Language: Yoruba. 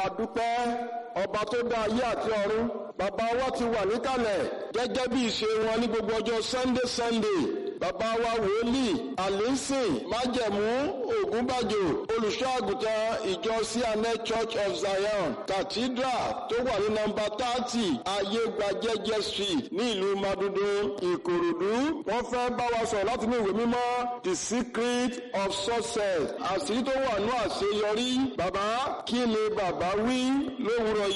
adúpẹ́ ọba tó dá ayé àti ọ̀run bàbá wa ti wà níkàlẹ̀ gẹ́gẹ́ bí ìṣe wọn ní gbogbo ọjọ́ sunday sunday bàbá wa wòlíì àlínsìn májẹ̀mú ògúnbàjò olùṣọ́ àgùntàn ìjọ cna church of zion cathedral tó wà ní nọ́mbà thirty ayégbàjẹjẹ street ní ìlú madodo ìkòròdú wọ́n fẹ́ bá wa sọ̀rọ̀ láti ní ìwé mímọ́ the secret of success àṣírí tó wà ní àṣeyọrí bàbá kí ni bàbá wí lówùrọ̀ yìí.